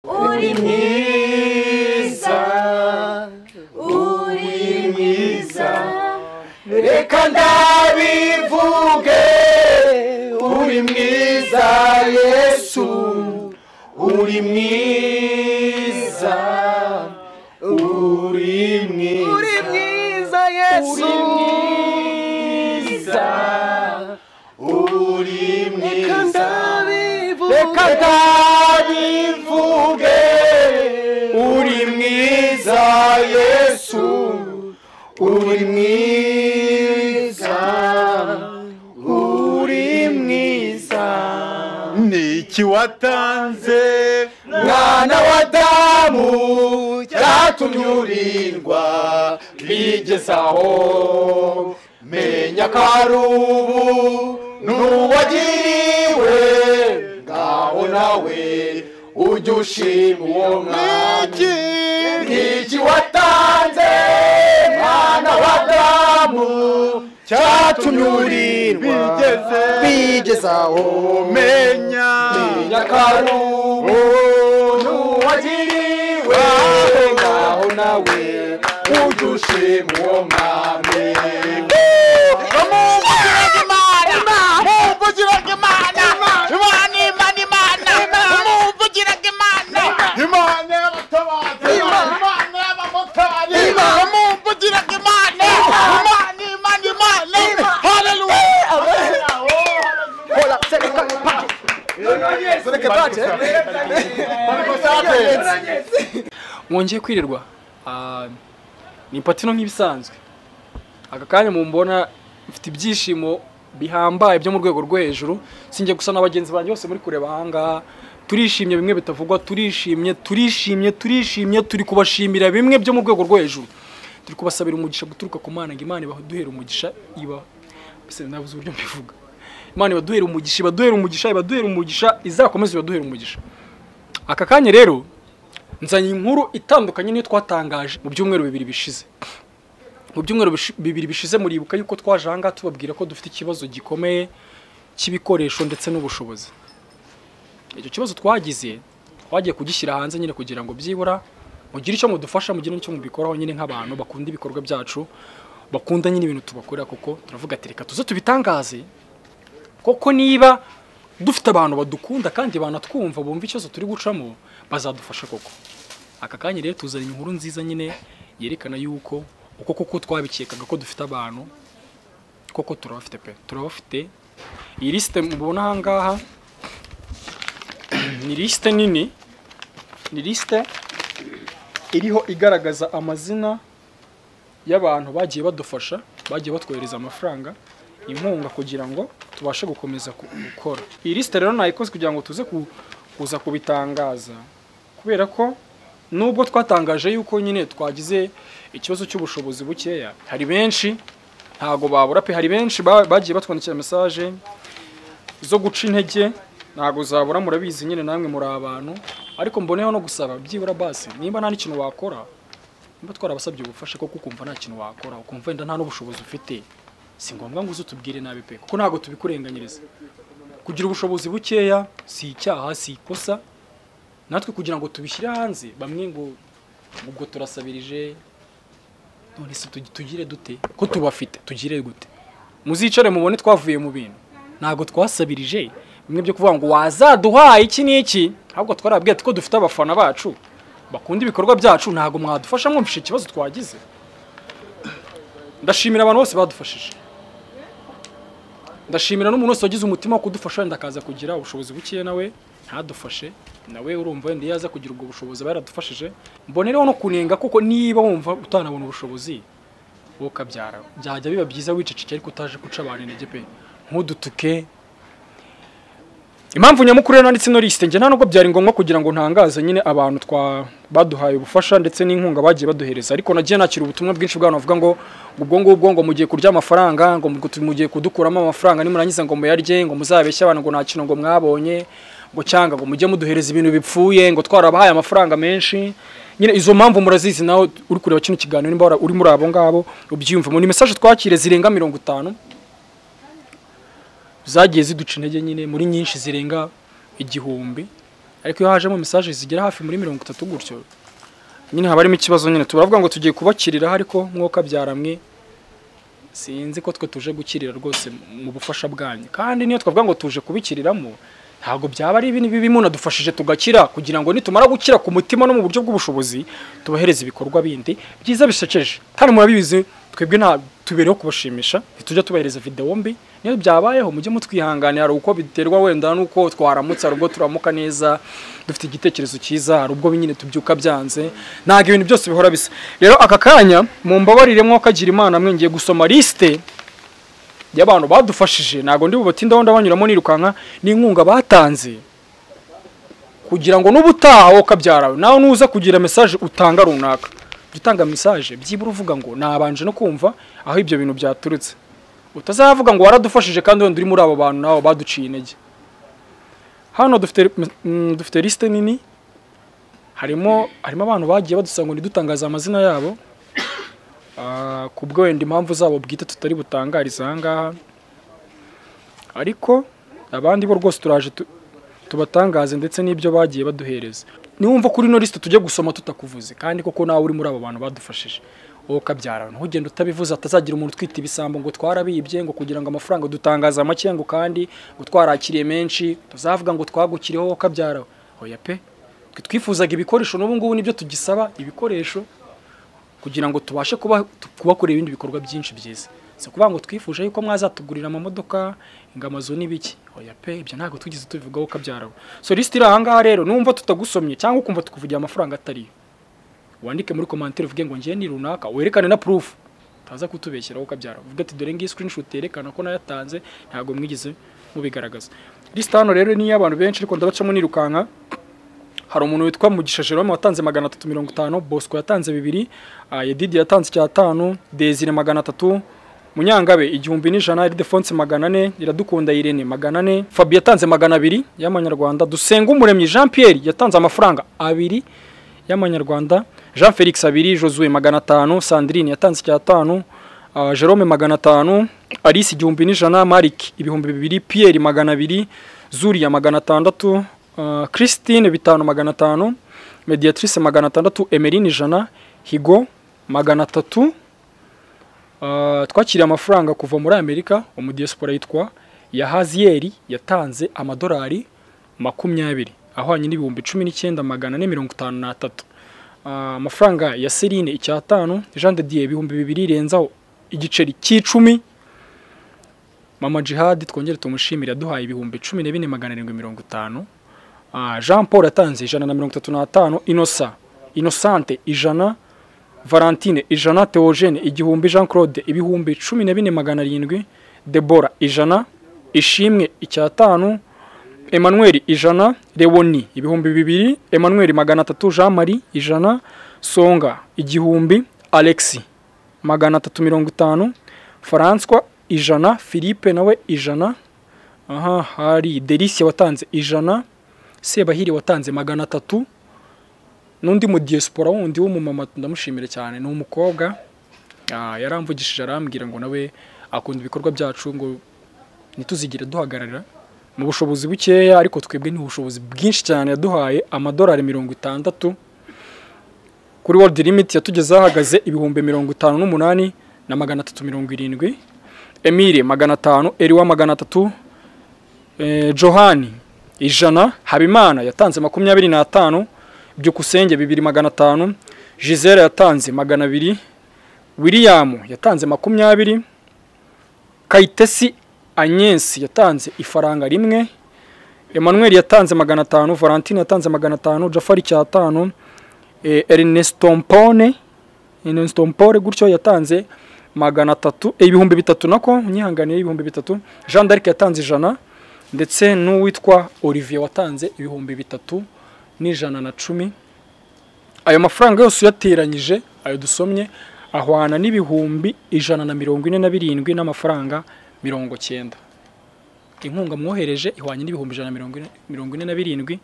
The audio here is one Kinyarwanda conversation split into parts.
우리 미사 우리 미사 레칸다비 부게 우리 미사 예수 우리 미사 우리 미사 우리 미사 예수 우리 미사 우리 미사 레칸다비 부게 우리 미사 예수 우리 미사 우리 미사 nikiwatanze mwana wa damu cyatumye urindwa bigezaho menya ko ari ubu n'uwagiriwe ngaho nawe ujye ushima uwo mwanya iki watanze mwana wa damu cyatumye urindwa Bigeze. bigezaho menya nyakarubu nuwagiriwe ngaho nawe ujye ushima uwo mwami imana y'abatabazi Imana. imana y'abamotari Imana. mwongeye kwirirwa Ah, ni patino nk'ibisanzwe aka kanya mumbona mfite ibyishimo bihambaye byo mu rwego rwo hejuru sinjye gusa na bagenzi banjye bose muri kureba ahangaha turishimye bimwe bitavugwa turishimye turishimye turishimye turi kubashimira bimwe byo mu rwego rwo hejuru turi kubasabira umugisha guturuka ku mana ngo imana ibaduhere umugisha iba mbese nabuze uburyo mbivuga imana ibaduhere umugisha ibaduhere umugisha ibaduhere umugisha izakomeze ibaduhere umugisha aka kanya rero nzanye inkuru itandukanye n'iyo twatangaje mu byumweru bibiri bishize mu byumweru bishi- bibiri bishize muribuka yuko twaje ahangaha tubabwira ko dufite ikibazo gikomeye cy'ibikoresho ndetse n'ubushobozi icyo kibazo twagize twagiye kugishyira hanze nyine kugira ngo byibura mugire icyo mudufasha mugire n'icyo mubikoraho nyine nk'abantu bakunda ibikorwa byacu bakunda nyine ibintu tubakorera kuko turavuga ati reka tuze tubitangaze koko niba dufite abantu badukunda kandi banatwumva bumva ikibazo turi gucamo bazadufasha koko aka kanya rero tuzanye inkuru nziza nyine yerekana yuko uko koko twabikekaga ko dufite abantu koko turabafite pe turabafite iyi lisite mubona ahangaha ni lisite nini ni lisite iriho igaragaza amazina y'abantu bagiye badufasha bagiye batwohereza amafaranga inkunga kugira ngo tubashe gukomeza ku- gukora iyi lisite rero nayikoze kugira ngo tuze ku- kuza kubitangaza kubera ko nubwo twatangaje yuko nyine twagize ikibazo cy'ubushobozi bukeya hari benshi ntago babura pe hari benshi ba- bagiye batwandikira mesaje zo guca intege ntago zabura murabizi nyine namwe muri abantu ariko mboneyeho no gusaba byibura basi nimba nta n'ikintu wakora niba twarabasabye ubufasha kuko ukumva nta kintu wakora ukumva wenda nta n'ubushobozi ufite si ngombwa ngo uze utubwire nabi pe kuko ntago tubikurenganyiriza kugira ubushobozi bukeya si icyaha si ikosa natwe kugira ngo tubishyire hanze bamwe ngo ubwo turasabirije none se tugi- tugire dute ko tubafite tugire gute muzicare mubone twavuye mu bintu ntabwo twasabirije bimwe byo kuvuga ngo wazaduhaye iki n'iki ahubwo twarabwiye ati ko dufite abafana bacu bakunda ibikorwa byacu ntabwo mwadufasha mwumvishe ikibazo twagize ndashimira abantu bose badufashije ndashimira n'umuntu wese wagize umutima wo kudufasha wenda akaza kugira ubushobozi bukeya nawe ntadufashe nawe urumva wenda iyo aza kugira ubwo bushobozi aba yaradufashije mbonereho no kunenga kuko niba wumva utanabona ubushobozi wowe ukabyara byajya biba byiza wicecekeye ariko utaje guca abantu intege pe ntudutuke impamvu nyamukuru rero nanditse ino lisite njye nta nubwo byari ngombwa kugira ngo ntangaze nyine abantu twa baduhaye ubufasha ndetse n'inkunga bagiye baduhereza ariko nagiye nakira ubutumwa bwinshi bw'abantu bavuga ngo ngo ubwo ngubwo ngo mugiye kurya amafaranga ngo mugu- mugiye kudukuramo amafaranga nimurangiza ngo muyarye ngo muzabeshye abantu ngo nta kintu ngo mwabonye ngo cyangwa ngo mujye muduhereza ibintu bipfuye ngo twarabahaye amafaranga menshi nyine izo mpamvu murazizi nawe uri kureba kino kiganiro nimba wara- uri muri abo ngabo ubyiyumvamo ni mesaje twakire zirenga mirongo itanu zagiye ziduca intege nyine muri nyinshi zirenga igihumbi ariko iyo hajemo message zigera hafi muri mirongo itatu gutyo nyine haba harimo ikibazo nyine turavuga ngo tugiye kubakiriraho ariko mwuka byaramwe sinzi ko twe tuje gukirira rwose mu bufasha bwanyu kandi niyo twavuga ngo tuje kubikiriramo ntabwo byaba ari ibintu bibi munadufashije tugakira kugira ngo nitumara gukira ku mutima no mu buryo bw'ubushobozi tubahereze ibikorwa bindi byiza bisekeje kandi murabizi twebwe nta tubereho kubashimisha ntitujya tubahereza videwo mbi niyo byabayeho mujye mutwihanganira hari uko biterwa wenda n'uko twaramutse hari ubwo turamuka neza dufite igitekerezo cyiza hari ubwo nyine tubyuka byanze ntabwo ibintu byose bihora bisa rero aka kanya mu mbabarire kagira imana mwe ngiye gusoma lisite y'abantu badufashije ntabwo ndi bubati ndabona banyuramo nirukanka n'inkunga batanze kugira ngo n'ubutaha wowe ukabyara nawe nuza kugira mesaje utanga runaka jya utanga mesaje byibura uvuga ngo nabanje no kumva aho ibyo bintu byaturutse utazavuga ngo waradufashije kandi wenda uri muri abo bantu nawe baduciye intege hano dufite mm, dufite lisite nini harimo harimo abantu bagiye badusaba ngo ntidutangaze amazina yabo Ah, ku bwo wenda impamvu zabo bwite tutari butangarize aha ngaha ariko abandi bo rwose turaje tu- tubatangaze ndetse n'ibyo bagiye baduhereza niwumva kuri ino lisite tujye gusoma tutakuvuze kandi koko nawe uri muri abo bantu badufashije wowe ukabyara ntugende utabivuze hatazagira umuntu utwita ibisambo ngo twarabibye ngo kugira ngo amafaranga dutangaza make ngo kandi ngo twarakiriye menshi tuzavuga ngo twagukiriyeho wowe ukabyara oya pe twe twifuzaga ibikoresho n'ubu ngubu nibyo tugisaba ibikoresho kugira ngo tubashe kuba tu- kubakorera ibindi bikorwa byinshi byiza si ukuvuga ngo twifuje yuko mwazatugurira amamodoka ingamazo n'ibiki oya pe ibyo ntabwo tugeze tubivugaho ukabyarawe so lisite iri ahangaha rero numva tutagusomye cyangwa ukumva tukuvugira amafaranga atariyo wandike muri komantire uvuge ngo ngiye ni runaka werekane na proof utaza kutubeshyiraho ukabyara uvuga ati dore ngiyi screenshot yerekana ko nayatanze ntabwo mwigeze mubigaragaza lisite hano rero ni iy'abantu benshi ariko ndabacamo nirukanka hari umuntu witwa Mugisha Jerome watanze magana atatu mirongo itanu Bosco yatanze bibiri ah, Yedidi yatanze icyatanu Desire magana atatu Munyangabe igihumbi n'ijana Ildefonse magana ane Iradukunda Irene magana ane Fabi yatanze magana abiri y'amanyarwanda Dusenga Umuremyi Jean Pierre yatanze amafaranga abiri y'amanyarwanda Jean Felix abiri Josue magana atanu Sandrine yatanze icyatanu ah, Jerome magana atanu Alice igihumbi n'ijana Marik ibihumbi bibiri Pierre magana abiri Zuria magana atandatu ah, Christine bitanu magana atanu Mediatrice magana atandatu Emeline ijana Higo magana atatu Ah, twakiriye amafaranga kuva muri Amerika umudiyasipora yitwa Yahaziyeri yatanze amadolari makumyabiri ahwanye n'ibihumbi cumi n'icyenda magana ane mirongo itanu n'atatu Ah, amafaranga ya Serine icyatanu Jean de Dieu ibihumbi bibiri renzaho igiceri cy'icumi Mama Jihad twongere tumushimire yaduhaye ibihumbi cumi na bine magana arindwi mirongo itanu Ah, Jean Paul yatanze ijana na mirongo itatu n'atanu Innocent Innocente ijana Valentine ijana Theogene igihumbi Jean Claude ibihumbi cumi na bine magana arindwi Debora ijana Ishimwe icyatanu Emmanuel ijana Leoni ibihumbi bibiri Emmanuel magana atatu Jean Marie ijana Songa igihumbi Alexi magana atatu mirongo itanu François ijana Philippe nawe ijana aha hari Delicia watanze ijana Sebahiri watanze magana atatu n'undi mu diaspora wundi w'umumama ndamushimira cyane ni umukobwa ah, yaramvugishije arambwira ngo nawe akunda ibikorwa byacu ngo ntituzigire duhagarara mu bushobozi bukeya ariko twebwe ni ubushobozi bwinshi cyane yaduhaye amadolari mirongo itandatu kuri world limit yatugezeho ahagaze ibihumbi mirongo itanu n'umunani na magana atatu mirongo irindwi emile magana atanu eriwa magana atatu Eh, johani ijana habimana yatanze makumyabiri n'atanu byukusenge bibiri magana atanu gisele yatanze magana abiri william yatanze makumyabiri kayitesi agnes yatanze ifaranga rimwe emmanuel yatanze magana atanu valentine yatanze magana atanu jafari cyatanu eh, ernesto mpone ernesto mpore gutyo yatanze magana atatu eh, ibihumbi bitatu nako nyihanganiye ibihumbi bitatu jean d'arc yatanze ijana ndetse n'uwitwa olivier watanze ibihumbi bitatu n'ijana na cumi ayo mafaranga yose uyateranyije ayo dusomye ahwana n'ibihumbi ijana na mirongo ine na birindwi n'amafaranga mirongo cyenda inkunga mwohereje ihwanye n'ibihumbi ijana na mirongo ine- mirongo ine na birindwi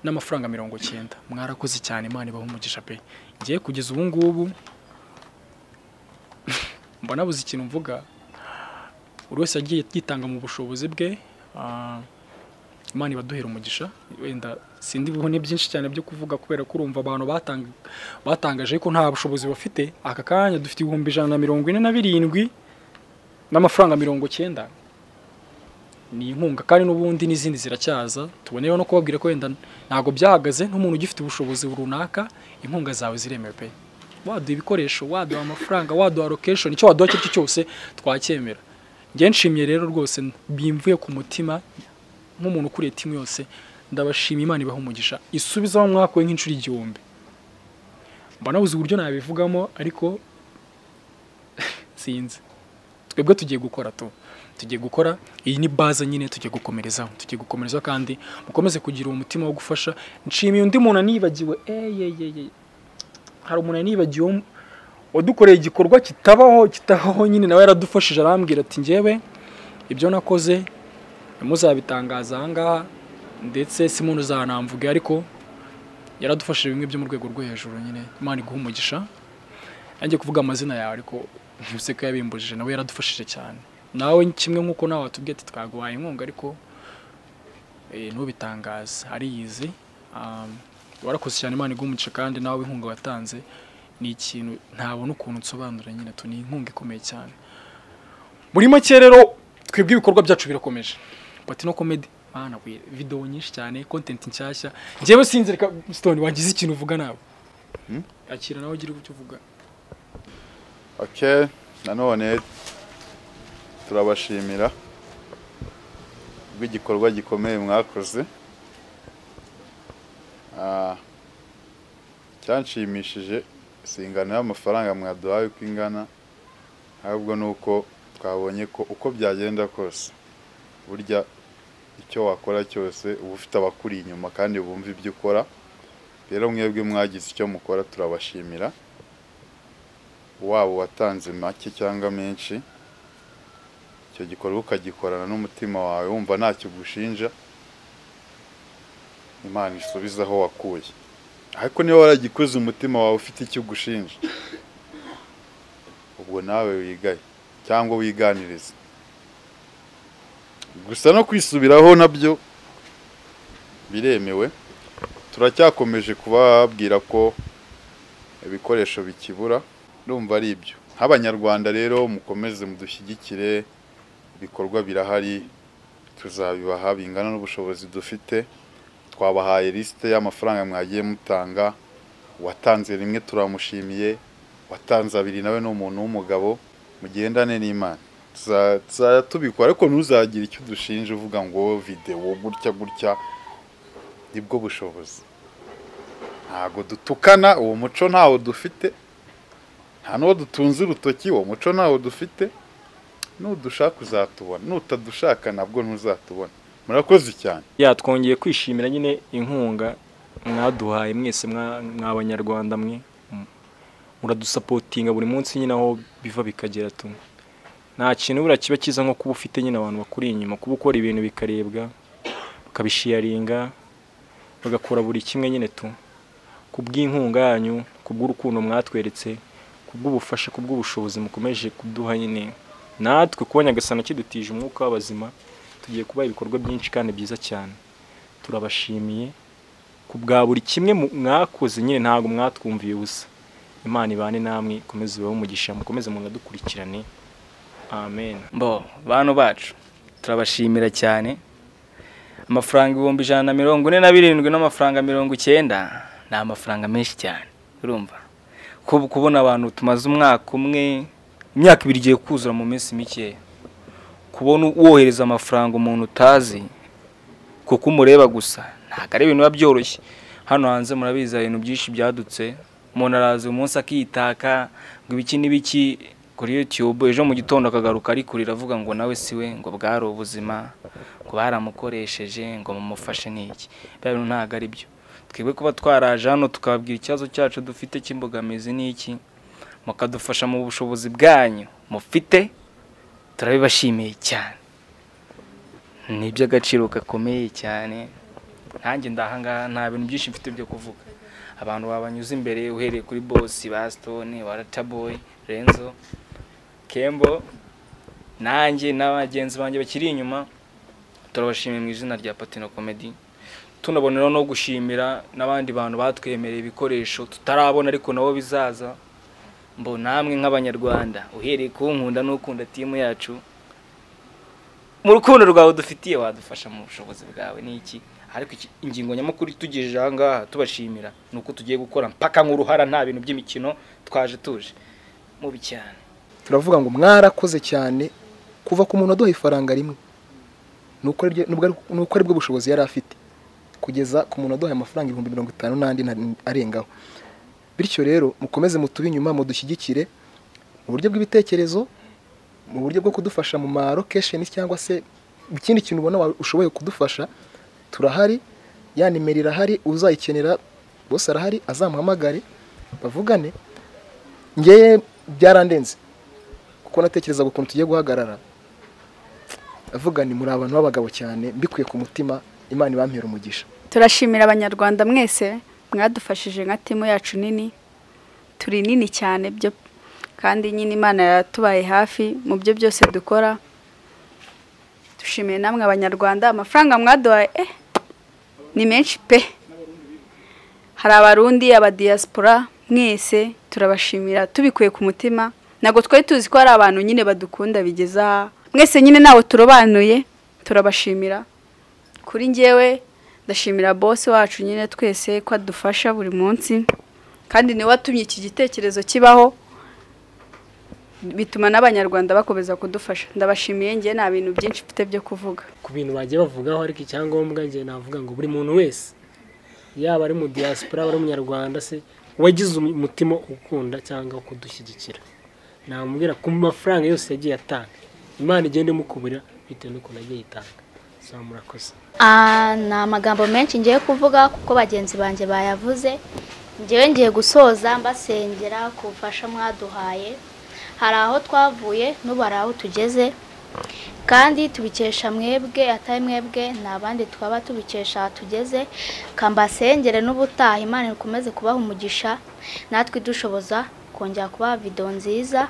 n'amafaranga mirongo cyenda mwarakoze cyane imana ibaha umugisha pe ngiye kugeza ubu ngubu mbona buze ikintu mvuga buri wese yagiye yitanga mu bushobozi bwe ah, imana ibaduhera umugisha wenda sindi bubone byinshi cyane byo kuvuga kubera ko urumva abantu batanga batangaje ko nta bushobozi bafite aka kanya dufite ibihumbi ijana na mirongo ine na birindwi n'amafaranga mirongo cyenda ni inkunga kandi n'ubundi n'izindi ziracyaza tuboneyeho no kubabwira ko wenda ntabwo byahagaze nk'umuntu ugifite ubushobozi runaka inkunga zawe ziremewe pe waduha ibikoresho waduha amafaranga waduha lokeshoni icyo waduha icyo ari cyo cyose twacyemera njye nshimye rero rwose bimvuye ku mutima nk'umuntu ukuriye timu yose ndabashima imana ibaha umugisha isubiza wa mwaka we nk'inshuro igihumbi mba nabuze uburyo nabivugamo ariko sinzi twebwe tugiye gukora tu tugiye gukora iyi ni baza nyine tugiye gukomerezaho tugiye gukomerezaho kandi mukomeze kugira uwo mutima wo gufasha nshimiye undi muntu anibagiwe eyeyeye hari umuntu anibagiwe wadukoreye igikorwa kitabaho kitabaho nyine nawe yaradufashije arambwira ati ngewe ibyo nakoze muzabitangaza aha ngaha ndetse si muntu uzanamvuge ariko yaradufashije bimwe byo mu rwego rwo hejuru nyine imana iguha umugisha yanjye kuvuga amazina yawe ariko ntibise ko yabimbujije nawe yaradufashije cyane nawe kimwe nk'uko nawe watubwiye ati twaguhaye inkunga ariko eh, ntubitangaze ariyizi Um, warakoze cyane imana iguha umugisha kandi nawe inkunga watanze ni ikintu ntabona ukuntu nsobanura nyine tu ni inkunga ikomeye cyane muri make rero twebwe ibikorwa byacu birakomeje patino comedy mana we video nyinshi cyane content nshyashya njyewe sinzi reka stone wagize ikintu uvuga nawe akira nawe ugira icyo uvuga ok nanone turabashimira rw'igikorwa gikomeye mwakoze Ah, icyanshimishije si ingano y'amafaranga mwaduhaye uko ingana ahubwo ni uko twabonye ko uko byagenda kose burya icyo wakora cyose uba ufite abakuri inyuma kandi bumva ibyo ukora rero mwebwe mwagize icyo mukora turabashimira waba watanze make cyangwa menshi icyo gikorwa ukagikorana n'umutima wawe wumva ntacyo ugushinja imana isubize aho wakuye ariko niba waragikuze umutima wawe ufite icyo ugushinja ubwo nawe wigaye cyangwa wiganirize gusa no kwisubiraho nabyo biremewe turacyakomeje kubabwira ko ibikoresho bikibura urumva ari ibyo nk'abanyarwanda rero mukomeze mudushyigikire ibikorwa birahari tuzabibaha bingana n'ubushobozi dufite twabahaye lisite y'amafaranga mwagiye mutanga uwatanze rimwe turamushimiye watanze abiri nawe ni umuntu w'umugabo mugendane n'imana Tuza- tuzajya tubikora ariko ntuzagire icyo udushinja uvuga ngo videwo gutya gutya nibwo bushobozi ntago dutukana uwo muco ntawo dufite nta n'uwo dutunze urutoki uwo muco ntawo dufite nudushaka uzatubona nutadushaka nabwo ntuzatubona murakoze cyane ya twongeye kwishimira nyine inkunga mwaduhaye mwese mwa- mwa abanyarwanda mwe Mm. muradusapotinga buri munsi nyine aho biva bikagera tu nta kintu buriya kiba cyiza nko kuba ufite nyine abantu bakuri inyuma kuba ukora ibintu bikarebwa bakabishiyaringa bagakora buri kimwe nyine tu ku bw'inkunga yanyu ku bw'urukundo mwatweretse ku bw'ubufasha ku bw'ubushobozi mukomeje kuduha nyine natwe kuba nyagasana kidutije umwuka w'abazima tugiye kuba ibikorwa byinshi kandi byiza cyane turabashimiye ku bwa buri kimwe mu- mwakoze nyine ntabwo mwatwumviye ubusa imana ibane namwe ikomeze ibahe umugisha mukomeze munadukurikirane amen bo bantu bacu turabashimira cyane amafaranga ibihumbi ijana na mirongo ine na birindwi n'amafaranga mirongo icyenda ni amafaranga menshi cyane urumva Kuba- kubona abantu tumaze umwaka umwe imyaka ibiri igiye kuzura mu minsi mikeya kubona wohereza amafaranga umuntu utazi kuko umureba gusa ntabwo ari ibintu biba byoroshye hano hanze murabizi hari ibintu byinshi byadutse umuntu araza uyu munsi akitaka ngo ibiki n'ibiki kuri YouTube ejo mu gitondo akagaruka ari kurira avuga ngo nawe siwe ngo bwari ubuzima ngo baramukoresheje ngo mumufashe n'iki bya bintu ntabwo ari byo twebwe kuba twaraje hano tukababwira ikibazo cyacu dufite cy'imbogamizi n'iki mukadufasha mu bushobozi bwanyu mufite turabibashimiye cyane ni iby'agaciro gakomeye cyane ntanjye ndahangaha nta bintu byinshi mfite byo kuvuga abantu babanyuze imbere uhereye kuri bosi ba stone ba rataboy renzo kembo nanjye n'abagenzi banjye bakiri inyuma turabashimiye mu izina rya patino komedi tunaboneraho no gushimira n'abandi bantu batwemereye ibikoresho tutarabona ariko nabo bizaza mbo namwe nk'abanyarwanda uhereye ku nkunda n'ukunda timu yacu mu rukundo rwawe dufitiye wadufasha mu bushobozi bwawe ni iki ariko iki- ingingo nyamukuru itugejeje aha ngaha tubashimira ni uko tugiye gukora mpaka nk'uruhara nta bintu by'imikino twaje tuje mubi cyane turavuga ngo mwarakoze cyane kuva ku muntu waduha ifaranga rimwe nuko ariryo- nubwo ari- nuko ari bwo bushobozi yari afite kugeza ku muntu waduhaye amafaranga ibihumbi mirongo itanu n'andi nta- arengaho bityo rero mukomeze mutube inyuma mudushyigikire mu buryo bw'ibitekerezo mu buryo bwo kudufasha mu ma lokesheni cyangwa se ikindi kintu ubona wa- ushoboye kudufasha turahari ya nimero irahari uzayikenera bose arahari azamuhamagare bavugane ngewe byarandenze kuko natekerezaga ukuntu tugiye guhagarara avuga ni muri abantu b'abagabo cyane mbikuye ku mutima imana ibampera umugisha turashimira abanyarwanda mwese mwadufashije nka timu yacu nini turi nini cyane byo kandi nyine imana yatubaye hafi mu byo byose dukora dushimiye namwe abanyarwanda amafaranga mwaduhaye eh, ni menshi pe hari abarundi abadiyasipora mwese turabashimira tubikuye ku mutima ntabwo twari tuzi ko hari abantu nyine badukunda bigeze aha mwese nyine ntawe turobanuye turabashimira kuri njyewe ndashimira bose wacu nyine twese ko adufasha buri munsi kandi niwe watumye iki gitekerezo kibaho bituma n'abanyarwanda bakomeza kudufasha ndabashimiye njye nta bintu byinshi mfite byo kuvuga ku bintu bagiye bavugaho ariko icyangombwa njye navuga ngo buri muntu wese yaba ari mu diaspora ari umunyarwanda se wagize umu- umutima ukunda cyangwa kudushyigikira namubwira ku mafaranga yose yagiye atanga imana igenda imukuburira bitewe n'ukuntu yagiye itanga so murakoze Ah, ni amagambo menshi ngiye kuvuga kuko bagenzi banjye bayavuze ngewe ngiye gusoza mbasengera ku bufasha mwaduhaye hari aho twavuye n'ubu hari aho tugeze kandi tubikesha mwebwe atari mwebwe ni abandi twaba tubikesha aha tugeze kambasengere n'ubutaha imana ikomeze kubaha umugisha natwe idushoboza kongera kubaha videwo nziza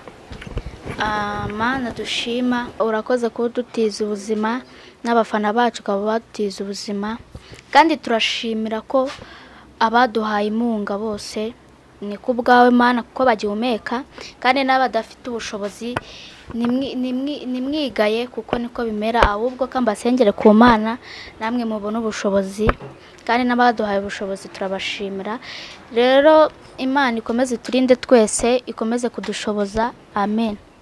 Ah, mana dushima urakoze kuba dutiza ubuzima n'abafana bacu ukaba badutiza ubuzima kandi turashimira ko abaduhaye inkunga bose ni ku bwawe mana kuko bagihumeka kandi n'abadafite ubushobozi nimwi- nimwi- nimwigaye kuko niko bimera ahubwo ko mbasengere ku mana namwe mubona ubushobozi kandi n'abaduhaye ubushobozi turabashimira rero imana ikomeze iturinde twese ikomeze kudushoboza amen